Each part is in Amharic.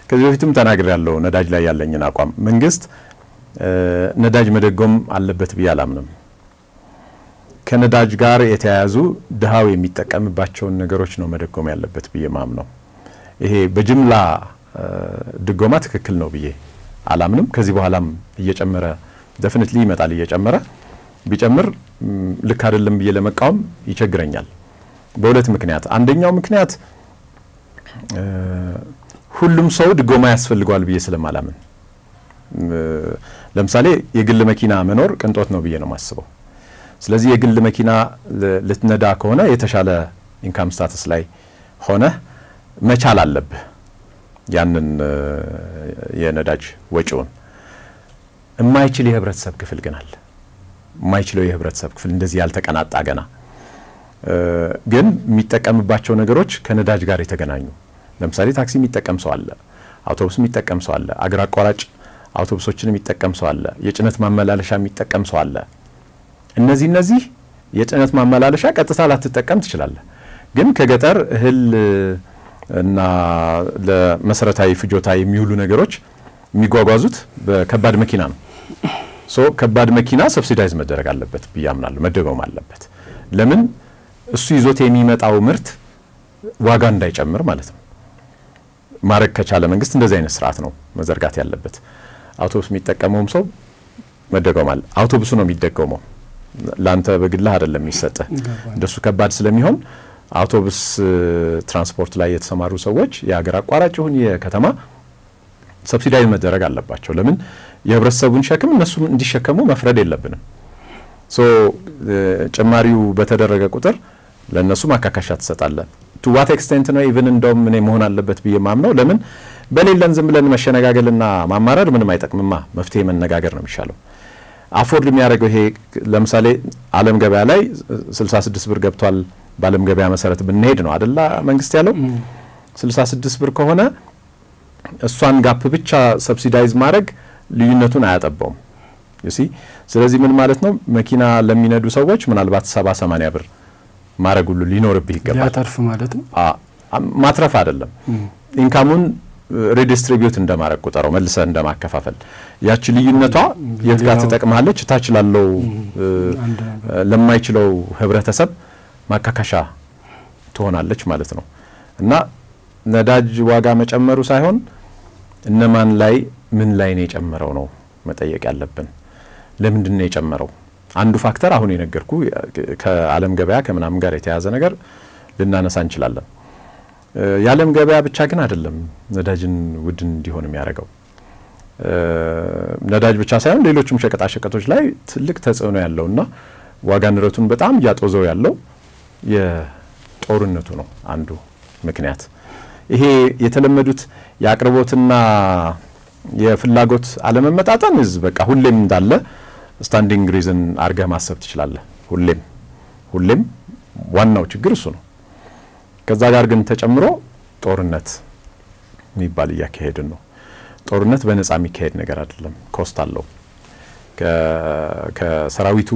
ከዚህ በፊትም ተናግሬ ያለው ነዳጅ ላይ ያለኝን አቋም መንግስት ነዳጅ መደጎም አለበት ብዬ አላምንም። ከነዳጅ ጋር የተያያዙ ድሃው የሚጠቀምባቸውን ነገሮች ነው መደጎም ያለበት ብዬ ማምነው። ይሄ በጅምላ ድጎማ ትክክል ነው ብዬ አላምንም። ከዚህ በኋላም እየጨመረ ደፍኒትሊ ይመጣል እየጨመረ ቢጨምር ልክ አይደለም ብዬ ለመቃወም ይቸግረኛል። በሁለት ምክንያት፣ አንደኛው ምክንያት ሁሉም ሰው ድጎማ ያስፈልገዋል ብዬ ስለማላምን፣ ለምሳሌ የግል መኪና መኖር ቅንጦት ነው ብዬ ነው የማስበው። ስለዚህ የግል መኪና ልትነዳ ከሆነ የተሻለ ኢንካም ስታተስ ላይ ሆነህ መቻል አለብህ ያንን የነዳጅ ወጪውን። የማይችል የህብረተሰብ ክፍል ግን አለ። የማይችለው የህብረተሰብ ክፍል እንደዚህ ያልተቀናጣ ገና ግን የሚጠቀምባቸው ነገሮች ከነዳጅ ጋር የተገናኙ ለምሳሌ ታክሲ የሚጠቀም ሰው አለ፣ አውቶቡስ የሚጠቀም ሰው አለ፣ አገር አቋራጭ አውቶቡሶችን የሚጠቀም ሰው አለ፣ የጭነት ማመላለሻ የሚጠቀም ሰው አለ። እነዚህ እነዚህ የጭነት ማመላለሻ ቀጥታ ላትጠቀም ትችላለህ፣ ግን ከገጠር እህል እና ለመሰረታዊ ፍጆታ የሚውሉ ነገሮች የሚጓጓዙት በከባድ መኪና ነው። ሶ ከባድ መኪና ሰብሲዳይዝ መደረግ አለበት ብዬ አምናለሁ፣ መደጎም አለበት። ለምን እሱ ይዞት የሚመጣው ምርት ዋጋ እንዳይጨምር ማለት ነው። ማድረግ ከቻለ መንግስት እንደዚህ አይነት ስርዓት ነው መዘርጋት ያለበት። አውቶቡስ የሚጠቀመውም ሰው መደጎም አለ። አውቶቡሱ ነው የሚደጎመው፣ ለአንተ በግላህ አይደለም የሚሰጥህ። እንደሱ ከባድ ስለሚሆን አውቶቡስ ትራንስፖርት ላይ የተሰማሩ ሰዎች የሀገር አቋራጭ ይሁን የከተማ ሰብሲዳይዝ መደረግ አለባቸው። ለምን የህብረተሰቡን ሸክም እነሱ እንዲሸከሙ መፍረድ የለብንም። ሶ ጭማሪው በተደረገ ቁጥር ለእነሱ ማካካሻ ትሰጣለ። ቱ ዋት ኤክስቴንት ነው ኢቭን እንደውም እኔ መሆን አለበት ብዬ ማምነው። ለምን በሌለን ዝም ብለን መሸነጋገልና ማማረር ምንም አይጠቅምማ። መፍትሄ መነጋገር ነው የሚሻለው። አፎርድ የሚያደርገው ይሄ ለምሳሌ ዓለም ገበያ ላይ 66 ብር ገብቷል። በዓለም ገበያ መሰረት ብንሄድ ነው አደላ መንግስት ያለው 66 ብር ከሆነ እሷን ጋፕ ብቻ ሰብሲዳይዝ ማድረግ ልዩነቱን አያጠባውም ዩሲ ስለዚህ ምን ማለት ነው መኪና ለሚነዱ ሰዎች ምናልባት ሰባ ሰማኒያ ብር ማድረግ ሁሉ ሊኖርብህ ይገባል ሊያተርፍ ማለት ነው ማትረፍ አይደለም ኢንካሙን ሪዲስትሪቢዩት እንደማድረግ ቁጠረው መልሰ እንደማከፋፈል ያቺ ልዩነቷ የት ጋር ትጠቅማለች ታች ላለው ለማይችለው ህብረተሰብ ማካካሻ ትሆናለች ማለት ነው እና ነዳጅ ዋጋ መጨመሩ ሳይሆን እነማን ላይ ምን ላይ ነው የጨመረው ነው መጠየቅ ያለብን ለምንድን ነው የጨመረው አንዱ ፋክተር አሁን የነገርኩ ከአለም ገበያ ከምናምን ጋር የተያያዘ ነገር ልናነሳ እንችላለን የዓለም ገበያ ብቻ ግን አይደለም ነዳጅን ውድ እንዲሆን የሚያደርገው ነዳጅ ብቻ ሳይሆን ሌሎችም ሸቀጣሸቀጦች ላይ ትልቅ ተጽዕኖ ያለውና ዋጋ ንረቱን በጣም እያጦዘው ያለው የጦርነቱ ነው አንዱ ምክንያት ይሄ የተለመዱት የአቅርቦትና የፍላጎት አለመመጣጠን ዝ በቃ ሁሌም እንዳለ ስታንዲንግ ሪዝን አርገህ ማሰብ ትችላለህ ሁሌም ሁሌም ዋናው ችግር እሱ ነው ከዛ ጋር ግን ተጨምሮ ጦርነት የሚባል እያካሄድን ነው ጦርነት በነጻ የሚካሄድ ነገር አይደለም ኮስት አለው ከሰራዊቱ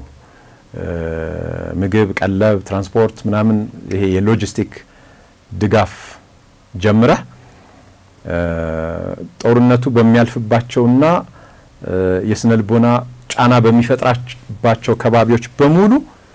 ምግብ ቀለብ ትራንስፖርት ምናምን ይሄ የሎጂስቲክ ድጋፍ ጀምረህ ጦርነቱ በሚያልፍባቸውና የስነ ልቦና ጫና በሚፈጥራባቸው ከባቢዎች በሙሉ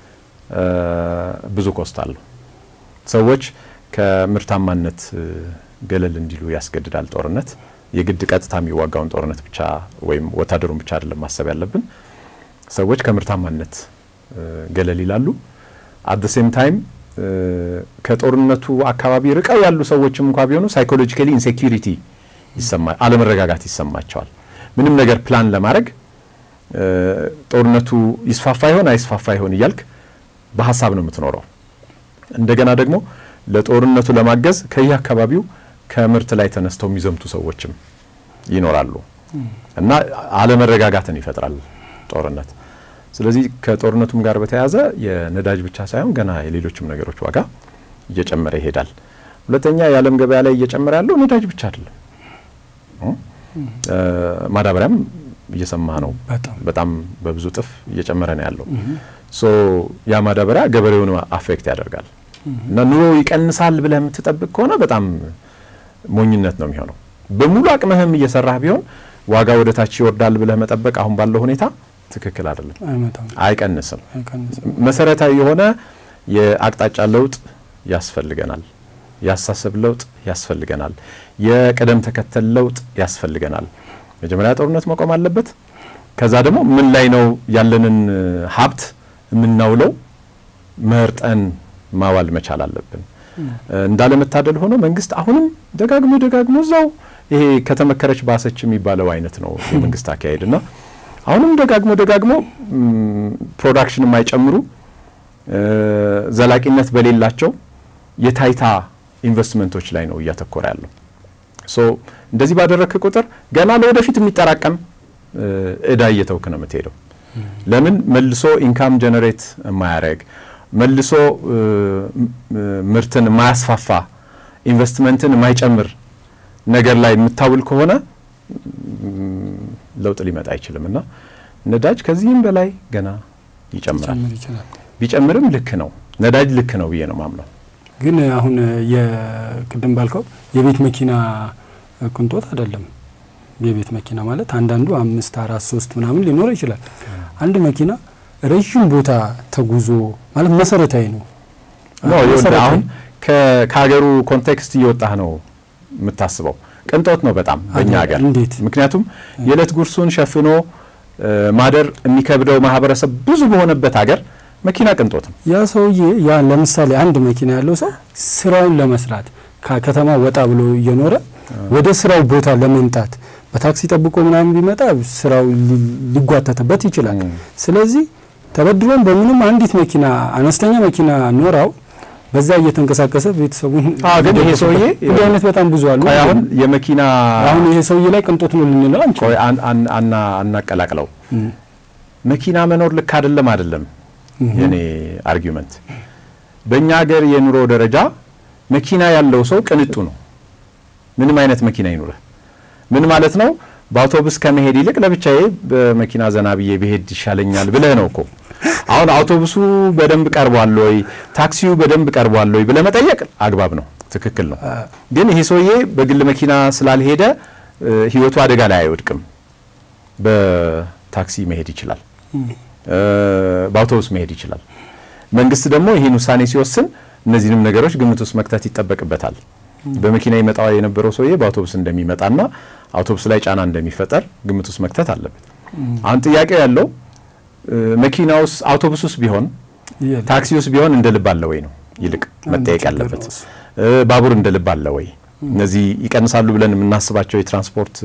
ብዙ ኮስት አለው ሰዎች ከምርታማነት ገለል እንዲሉ ያስገድዳል ጦርነት የግድ ቀጥታ የሚዋጋውን ጦርነት ብቻ ወይም ወታደሩን ብቻ አይደለም ማሰብ ያለብን ሰዎች ከምርታማነት ገለል ይላሉ አት ሴም ታይም ከጦርነቱ አካባቢ ርቀው ያሉ ሰዎችም እንኳ ቢሆኑ ሳይኮሎጂካሊ ኢንሴኪሪቲ ይሰማ አለመረጋጋት ይሰማቸዋል ምንም ነገር ፕላን ለማድረግ ጦርነቱ ይስፋፋ ይሆን አይስፋፋ ይሆን እያልክ በሀሳብ ነው የምትኖረው እንደገና ደግሞ ለጦርነቱ ለማገዝ ከየአካባቢው ከምርት ላይ ተነስተው የሚዘምቱ ሰዎችም ይኖራሉ እና አለመረጋጋትን ይፈጥራል ጦርነት ስለዚህ ከጦርነቱም ጋር በተያያዘ የነዳጅ ብቻ ሳይሆን ገና የሌሎችም ነገሮች ዋጋ እየጨመረ ይሄዳል ሁለተኛ የዓለም ገበያ ላይ እየጨመረ ያለው ነዳጅ ብቻ አይደለም ማዳበሪያም እየሰማ ነው በጣም በብዙ ጥፍ እየጨመረ ነው ያለው ሶ ያ ማዳበሪያ ገበሬውን አፌክት ያደርጋል እና ኑሮ ይቀንሳል ብለህ የምትጠብቅ ከሆነ በጣም ሞኝነት ነው የሚሆነው በሙሉ አቅምህም እየሰራህ ቢሆን ዋጋ ወደ ታች ይወርዳል ብለህ መጠበቅ አሁን ባለው ሁኔታ ትክክል አይደለም፣ አይመጣም፣ አይቀንስም። አይቀንስም። መሰረታዊ የሆነ የአቅጣጫ ለውጥ ያስፈልገናል። የአስተሳሰብ ለውጥ ያስፈልገናል። የቅደም ተከተል ለውጥ ያስፈልገናል። መጀመሪያ ጦርነት መቆም አለበት። ከዛ ደግሞ ምን ላይ ነው ያለንን ሀብት የምናውለው መርጠን ማዋል መቻል አለብን። እንዳለመታደል ሆኖ መንግስት አሁንም ደጋግሞ ደጋግሞ እዛው ይሄ ከተመከረች ባሰች የሚባለው አይነት ነው የመንግስት አካሄድ እና አሁንም ደጋግሞ ደጋግሞ ፕሮዳክሽን የማይጨምሩ ዘላቂነት በሌላቸው የታይታ ኢንቨስትመንቶች ላይ ነው እያተኮረ ያለው። ሶ እንደዚህ ባደረግክ ቁጥር ገና ለወደፊት የሚጠራቀም እዳ እየተውክ ነው የምትሄደው። ለምን መልሶ ኢንካም ጀነሬት የማያደርግ መልሶ ምርትን የማያስፋፋ ኢንቨስትመንትን የማይጨምር ነገር ላይ የምታውል ከሆነ ለውጥ ሊመጣ አይችልም እና ነዳጅ ከዚህም በላይ ገና ይጨምራል። ሊጨምር ይችላል። ቢጨምርም ልክ ነው፣ ነዳጅ ልክ ነው ብዬ ነው ማምነው። ግን አሁን የቅድም ባልከው የቤት መኪና ቅንጦት አይደለም። የቤት መኪና ማለት አንዳንዱ አምስት አራት ሶስት ምናምን ሊኖር ይችላል። አንድ መኪና ረዥም ቦታ ተጉዞ ማለት መሰረታዊ ነው። ኖ ይኸውልህ አሁን ከሀገሩ ኮንቴክስት እየወጣህ ነው የምታስበው። ቅንጦት ነው በጣም በእኛ ሀገር። እንዴት? ምክንያቱም የዕለት ጉርሱን ሸፍኖ ማደር የሚከብደው ማህበረሰብ ብዙ በሆነበት ሀገር መኪና ቅንጦት ነው። ያ ሰውዬ ያ ለምሳሌ አንድ መኪና ያለው ሰው ስራውን ለመስራት ከከተማ ወጣ ብሎ እየኖረ ወደ ስራው ቦታ ለመምጣት በታክሲ ጠብቆ ምናምን ቢመጣ ስራው ሊጓተትበት ይችላል። ስለዚህ ተበድሮም በምንም አንዲት መኪና አነስተኛ መኪና ኖራው በዛ እየተንቀሳቀሰ ቤተሰቡን ግን ይሄ ሰውዬ እንዲህ አይነት በጣም ብዙ አሉ። ቆይ አሁን የመኪና አሁን ይሄ ሰውዬ ላይ ቅንጦት ነው ልንለው አንችልም። ቆይ አናቀላቅለው። መኪና መኖር ልክ አይደለም አይደለም የኔ አርጊመንት። በእኛ ሀገር የኑሮ ደረጃ መኪና ያለው ሰው ቅንጡ ነው። ምንም አይነት መኪና ይኑርህ ምን ማለት ነው? በአውቶቡስ ከመሄድ ይልቅ ለብቻዬ በመኪና ዘና ብዬ ብሄድ ይሻለኛል ብለህ ነው እኮ። አሁን አውቶቡሱ በደንብ ቀርቧል ወይ፣ ታክሲው በደንብ ቀርቧል ወይ ብለህ መጠየቅ አግባብ ነው፣ ትክክል ነው። ግን ይሄ ሰውዬ በግል መኪና ስላልሄደ ህይወቱ አደጋ ላይ አይወድቅም። በታክሲ መሄድ ይችላል፣ በአውቶቡስ መሄድ ይችላል። መንግስት ደግሞ ይህን ውሳኔ ሲወስን እነዚህንም ነገሮች ግምት ውስጥ መክተት ይጠበቅበታል። በመኪና ይመጣ የነበረው ሰውዬ በአውቶቡስ እንደሚመጣና አውቶቡስ ላይ ጫና እንደሚፈጠር ግምት ውስጥ መክተት አለበት። አሁን ጥያቄው ያለው መኪና ውስጥ አውቶቡስ ውስጥ ቢሆን ታክሲ ውስጥ ቢሆን እንደ ልብ አለ ወይ ነው ይልቅ መጠየቅ ያለበት። ባቡር እንደ ልብ አለ ወይ? እነዚህ ይቀንሳሉ ብለን የምናስባቸው የትራንስፖርት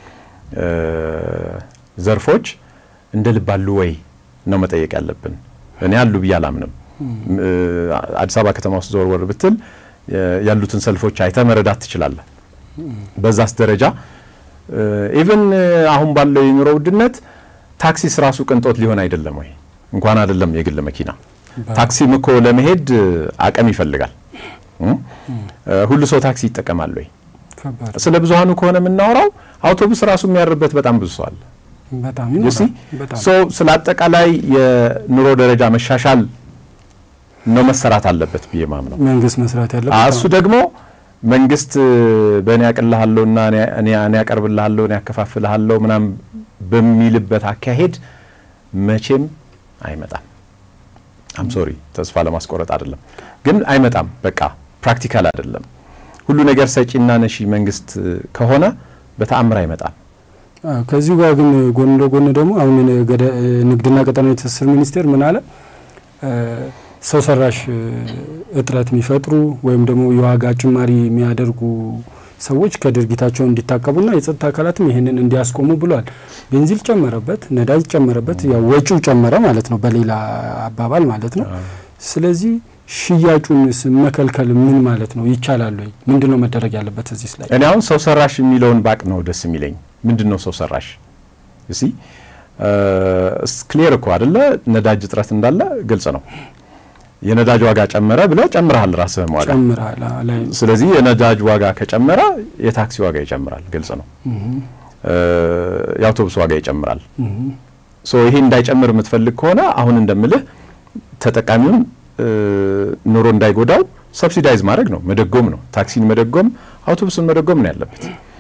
ዘርፎች እንደ ልብ አሉ ወይ ነው መጠየቅ ያለብን። እኔ አሉ ብዬ አላምንም። አዲስ አበባ ከተማ ውስጥ ዞር ወር ብትል ያሉትን ሰልፎች አይተ መረዳት ትችላለህ። በዛስ ደረጃ ኢቭን አሁን ባለው የኑሮ ውድነት ታክሲስ ራሱ ቅንጦት ሊሆን አይደለም ወይ? እንኳን አይደለም የግል መኪና ታክሲም እኮ ለመሄድ አቅም ይፈልጋል። ሁሉ ሰው ታክሲ ይጠቀማል ወይ? ስለ ብዙሀኑ ከሆነ የምናወራው አውቶቡስ ራሱ የሚያርበት በጣም ብዙ ሰው አለ። በጣም ሶ ስለ አጠቃላይ የኑሮ ደረጃ መሻሻል ነው መሰራት አለበት ብዬ ማምነው መንግስት መስራት ያለበት እሱ ደግሞ መንግስት በእኔ ያቅልሃለሁና እኔ ያቀርብልሃለሁ እኔ ያከፋፍልሃለሁ ምናምን በሚልበት አካሄድ መቼም አይመጣም። አም ሶሪ ተስፋ ለማስቆረጥ አይደለም፣ ግን አይመጣም። በቃ ፕራክቲካል አይደለም። ሁሉ ነገር ሰጪና ነሺ መንግስት ከሆነ በተአምር አይመጣም። ከዚሁ ጋር ግን ጎን ለጎን ደግሞ አሁን ንግድና ቀጠናዊ ትስስር ሚኒስቴር ምን አለ? ሰው ሰራሽ እጥረት የሚፈጥሩ ወይም ደግሞ የዋጋ ጭማሪ የሚያደርጉ ሰዎች ከድርጊታቸው እንዲታቀቡና የጸጥታ አካላትም ይህንን እንዲያስቆሙ ብሏል። ቤንዚል ጨመረበት፣ ነዳጅ ጨመረበት፣ ያው ወጪው ጨመረ ማለት ነው፣ በሌላ አባባል ማለት ነው። ስለዚህ ሽያጩን መከልከል ምን ማለት ነው? ይቻላል ወይ? ምንድን ነው መደረግ ያለበት እዚህ ላይ? እኔ አሁን ሰው ሰራሽ የሚለውን ባቅ ነው ደስ የሚለኝ። ምንድን ነው ሰው ሰራሽ? እሲ ክሊየር እኮ አደለ? ነዳጅ እጥረት እንዳለ ግልጽ ነው። የነዳጅ ዋጋ ጨመረ ብለህ ጨምረሃል ራስህም ዋጋ ጨምረሃል። ላይ ስለዚህ የነዳጅ ዋጋ ከጨመረ የታክሲ ዋጋ ይጨምራል፣ ግልጽ ነው። የአውቶቡስ ዋጋ ይጨምራል። ሶ ይሄ እንዳይጨምር የምትፈልግ ከሆነ አሁን እንደምልህ ተጠቃሚውን ኑሮ እንዳይጎዳው ሰብሲዳይዝ ማድረግ ነው፣ መደጎም ነው። ታክሲን መደጎም፣ አውቶቡስን መደጎም ነው ያለበት።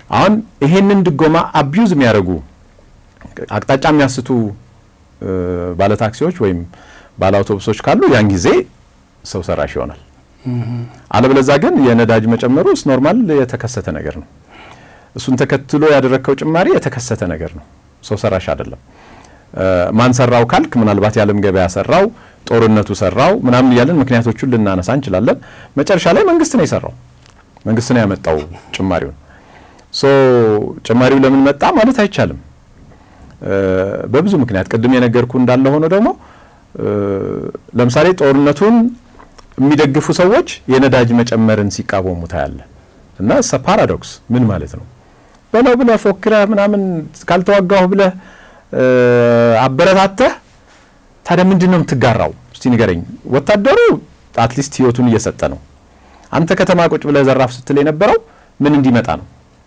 አሁን ይሄንን ድጎማ አቢዩዝ የሚያደርጉ አቅጣጫ የሚያስቱ ባለ ታክሲዎች ወይም ባለ አውቶቡሶች ካሉ ያን ጊዜ ሰው ሰራሽ ይሆናል። አለበለዛ ግን የነዳጅ መጨመሩ ስ ኖርማል የተከሰተ ነገር ነው። እሱን ተከትሎ ያደረግከው ጭማሪ የተከሰተ ነገር ነው፣ ሰው ሰራሽ አይደለም። ማን ሰራው ካልክ ምናልባት የዓለም ገበያ ሰራው፣ ጦርነቱ ሰራው ምናምን እያለን ምክንያቶቹን ልናነሳ እንችላለን። መጨረሻ ላይ መንግስት ነው የሰራው፣ መንግስት ነው ያመጣው ጭማሪውን። ሶ ጭማሪው ለምን መጣ ማለት አይቻልም። በብዙ ምክንያት ቅድም የነገርኩ እንዳለ ሆኖ ደግሞ ለምሳሌ ጦርነቱን የሚደግፉ ሰዎች የነዳጅ መጨመርን ሲቃወሙ ታያለ እና ሰ ፓራዶክስ ምን ማለት ነው? በለው ብለህ ፎክረህ ምናምን ካልተዋጋሁ ብለህ አበረታተህ ታዲያ ምንድን ነው የምትጋራው? እስቲ ንገረኝ። ወታደሩ አትሊስት ህይወቱን እየሰጠ ነው። አንተ ከተማ ቁጭ ብለህ ዘራፍ ስትል የነበረው ምን እንዲመጣ ነው?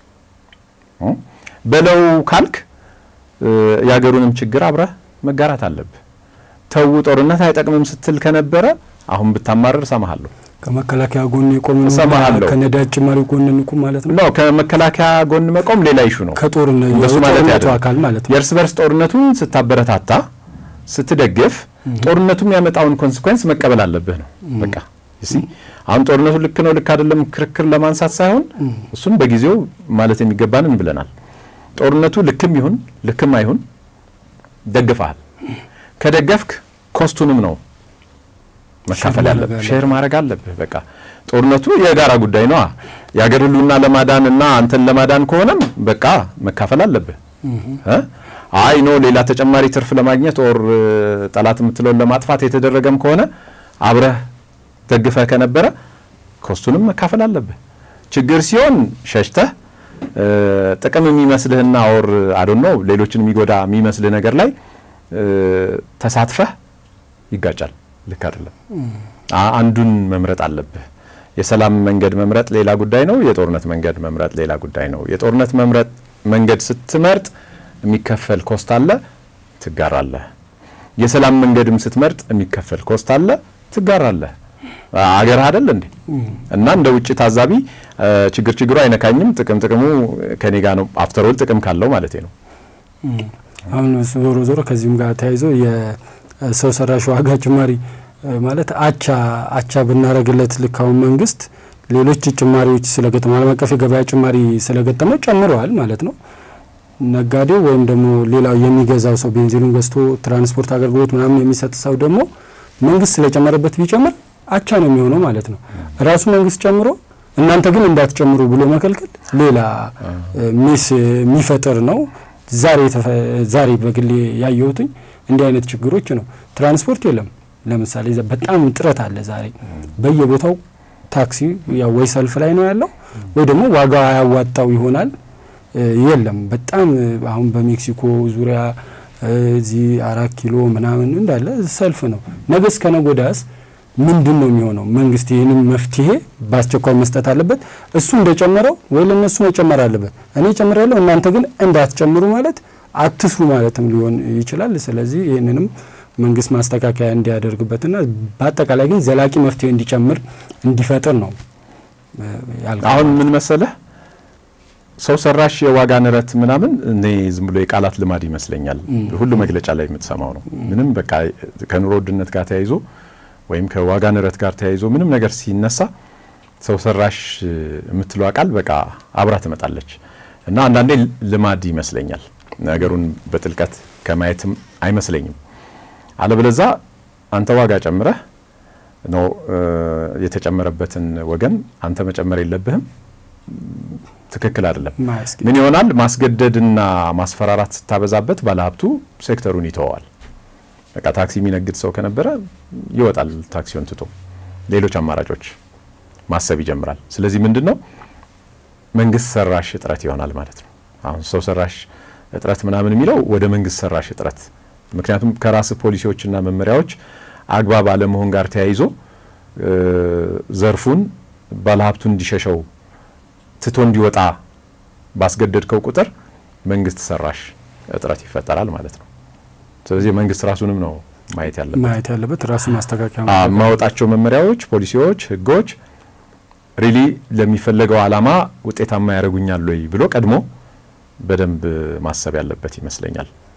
በለው ካልክ የሀገሩንም ችግር አብረህ መጋራት አለብህ። ተዉ ጦርነት አይጠቅምም ስትል ከነበረ አሁን ብታማረር እሰማሃለሁ። ከመከላከያ ጎን የቆም እሰማሃለሁ። ከነዳጅ ጭማሪ ጎን እንቁም ማለት ነው። ነው ከመከላከያ ጎን መቆም ሌላ ይሹ ነው። ከጦርነ እንደሱ ማለት የጦርነቱ አይደለም። አካል ማለት ነው። የእርስ በርስ ጦርነቱን ስታበረታታ ስትደግፍ ጦርነቱ የሚያመጣውን ኮንሲኩዌንስ መቀበል አለብህ ነው በቃ እሲ አሁን ጦርነቱ ልክ ነው ልክ አይደለም ክርክር ለማንሳት ሳይሆን እሱን በጊዜው ማለት የሚገባንን ብለናል። ጦርነቱ ልክም ይሁን ልክም አይሁን ደግፈሃል። ከደገፍክ ኮስቱንም ነው መካፈል ሼር ያለብህ፣ ማድረግ ሼር ማድረግ አለብህ። በቃ ጦርነቱ የጋራ ጉዳይ ነዋ። የአገር ህልውና ለማዳን እና አንተን ለማዳን ከሆነም በቃ መካፈል አለብህ። እ? አይ ኖ ሌላ ተጨማሪ ትርፍ ለማግኘት ኦር ጠላት የምትለውን ለማጥፋት የተደረገም ከሆነ አብረህ ደግፈህ ከነበረ ኮስቱንም መካፈል አለብህ። ችግር ሲሆን ሸሽተህ እ፣ ጥቅም የሚመስልህና ኦር አዶን ነው ሌሎችን የሚጎዳ የሚመስልህ ነገር ላይ እ፣ ተሳትፈህ ይጋጫል። ልክ አይደለም። አ- አንዱን መምረጥ አለብህ። የሰላም መንገድ መምረጥ ሌላ ጉዳይ ነው። የጦርነት መንገድ መምረጥ ሌላ ጉዳይ ነው። የጦርነት መምረጥ መንገድ ስትመርጥ የሚከፈል ኮስት አለ፣ ትጋራለህ። የሰላም መንገድም ስትመርጥ የሚከፈል ኮስት አለ፣ ትጋራለህ። አገርህ አይደል እንዴ? እና እንደ ውጭ ታዛቢ እ፣ ችግር ችግሩ አይነካኝም፣ ጥቅም ጥቅሙ ከኔ ጋር ነው። አፍተሮል ጥቅም ካለው ማለት ነው። አሁን ዞሮ ዞሮ ከዚህም ጋር ተያይዞ የሰው ሰራሽ ዋጋ ጭማሪ እ፣ ማለት አቻ አቻ ብናረግለት ልክ አሁን መንግስት ሌሎች ጭማሪዎች ስለገጠመ ዓለም አቀፍ የገበያ ጭማሪ ስለገጠመው ጨምረዋል ማለት ነው። ነጋዴው ወይም ደግሞ ሌላው የሚገዛው ሰው ቤንዚኑን ገዝቶ ትራንስፖርት አገልግሎት ምናምን የሚሰጥ ሰው ደግሞ መንግስት ስለጨመረበት ቢጨምር አቻ ነው የሚሆነው ማለት ነው። ራሱ መንግስት ጨምሮ እናንተ ግን እንዳትጨምሩ ብሎ መከልከል ሌላ እ፣ ሚስ የሚፈጥር ነው። ዛሬ የተፈ- ዛሬ በግሌ ያየሁትኝ እንዲህ አይነት ችግሮች ነው። ትራንስፖርት የለም። ለምሳሌ ዘ- በጣም ጥረት አለ ዛሬ በየቦታው ታክሲ ያው ወይ ሰልፍ ላይ ነው ያለው ወይ ደግሞ ዋጋ ያዋጣው ይሆናል እ፣ የለም። በጣም እ፣ አሁን በሜክሲኮ ዙሪያ እ፣ እዚህ አራት ኪሎ ምናምን እንዳለ ሰልፍ ነው። ነገ እስከ ነገ ወዲያስ ምንድን ነው የሚሆነው? መንግስት ይህንን መፍትሄ በአስቸኳይ መስጠት አለበት። እሱ እንደጨመረው ወይ ለእነሱ መጨመር አለበት። እኔ ጨምራለሁ እናንተ ግን እንዳትጨምሩ ማለት አትስሩ ማለትም ሊሆን ይችላል። ስለዚህ ይህንንም መንግስት ማስተካከያ እንዲያደርግበትና በአጠቃላይ ግን ዘላቂ መፍትሄ እንዲጨምር እንዲፈጥር ነው እ፣ ያልኩት። አሁን ምን መሰለህ ሰው ሰራሽ የዋጋ ንረት ምናምን እኔ ዝም ብሎ የቃላት ልማድ ይመስለኛል። ሁሉ መግለጫ ላይ የምትሰማው ነው። ምንም በቃ ከኑሮ ውድነት ጋር ተያይዞ ወይም ከዋጋ ንረት ጋር ተያይዞ ምንም ነገር ሲነሳ ሰው ሰራሽ የምትለዋ ቃል በቃ አብራ ትመጣለች እና አንዳንዴ ልማድ ይመስለኛል። ነገሩን በጥልቀት ከማየትም አይመስለኝም። አለበለዛ አንተ ዋጋ ጨምረህ ነው እ፣ የተጨመረበትን ወገን አንተ መጨመር የለብህም። ትክክል አይደለም። ማያስኬድ ምን ይሆናል? ማስገደድና ማስፈራራት ስታበዛበት ባለሀብቱ ሴክተሩን ይተወዋል። በቃ ታክሲ የሚነግድ ሰው ከነበረ ይወጣል ታክሲውን ትቶ ሌሎች አማራጮች ማሰብ ይጀምራል። ስለዚህ ምንድን ነው መንግስት ሰራሽ እጥረት ይሆናል ማለት ነው። አሁን ሰው ሰራሽ እጥረት ምናምን የሚለው ወደ መንግስት ሰራሽ እጥረት፣ ምክንያቱም ከራስ ፖሊሲዎችና መመሪያዎች አግባብ አለመሆን ጋር ተያይዞ እ፣ ዘርፉን ባለሀብቱን እንዲሸሸው ትቶ እንዲወጣ ባስገደድከው ቁጥር መንግስት ሰራሽ እጥረት ይፈጠራል ማለት ነው። ስለዚህ መንግስት ራሱንም ነው ማየት ያለበት። ማየት ያለበት ራሱ ማስተካከያ አ- ማወጣቸው መመሪያዎች፣ ፖሊሲዎች፣ ህጎች ሪሊ ለሚፈለገው ዓላማ ውጤታማ ያደርጉኛል ወይ ብሎ ቀድሞ በደንብ ማሰብ ያለበት ይመስለኛል።